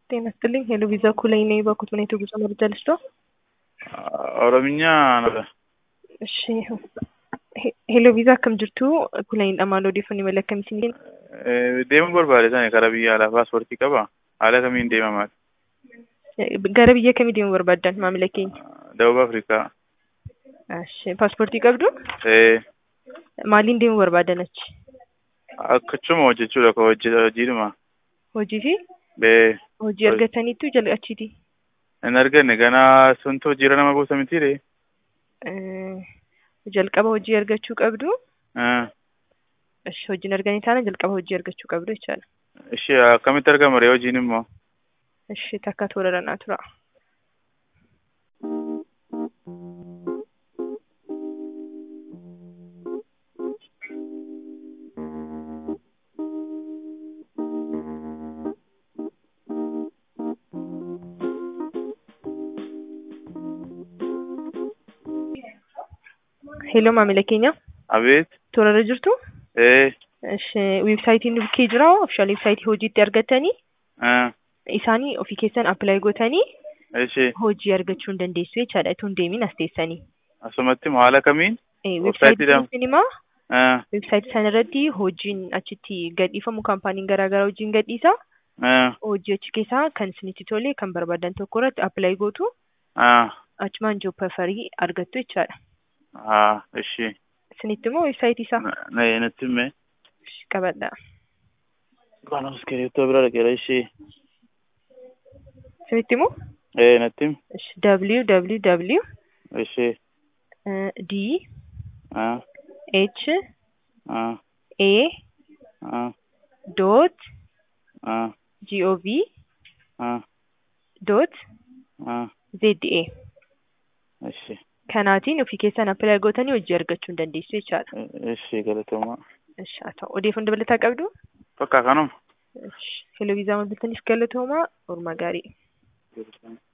ጤና ይስጥልኝ ሄሎ ቪዛ ኩለኝ ነኝ በኩት ሁኔታ ጉዞ መረጃ ልስጦ ኦሮምኛ ነው እሺ ሄሎ ቪዛ akkam jirtu kulayni dhamaan odeeffannoo mala akkamiitiin deemuu barbaade sana karaa biyya alaa paaspoortii qaba haala kamiin deemamaa gara biyya kamii deemuu barbaaddan maamila keenya dawub afrikaa Ashi, paaspoortii qabdu maaliin deemuu barbaadan achi akkachuma hojjechuudha ka hojiidhuma hojii fi bee hojii argataniitu jala achiiti hin arganne ganaa suntu hojiirra nama buusa mitiire jalqaba hojii argachuu qabdu Ashi, hojiin arganii taana jalqaba hojii argachuu qabdu jechaadha ishee akkamitti argama ree hojiin immoo Ashi, takka toleranaa tura ሄሎ maamila keenya abeet toorarra jirtu ee Ishi, weebsaayitiin bukkee jira ofishaal weebsaayitii hojiitti argatanii isaanii ofii keessan appilaayi gootanii ishee hojii argachuu hin dandeessu jechaadha itoo hin deemin as teessanii asumatti moo haala kamiin weebsaayitiin sinimaa Ah, weebsaayitii sana irratti hojiin achitti gadhiifamu kaampaaniin garaagaraa hojiin gadhiisa ah, hojii achi keessaa kan isinitti tole kan barbaadan tokko irratti appilaayi gootu ah, achumaan job preferii argattu jechaadha ah, ishee isinitti immoo weebsaayitii isaa na natti himme qabadha Kana iskiriiptoo bira dhaqeera ishee isinitti immoo ee natti him www ishee d ah, h ah, a ah, dot ah, gov ah, dot ah, za ishee kanaatiin ofii keessan appilaayi gootanii hojii argachuu hin dandeessu jechaadha. ishee galatoomaa Ishi haa ta'u odeeffannoo dabalataa qabdu. bakka kanuma Ishi heloo viizaa maddaltaniif galatoomaa oolmaa gaarii.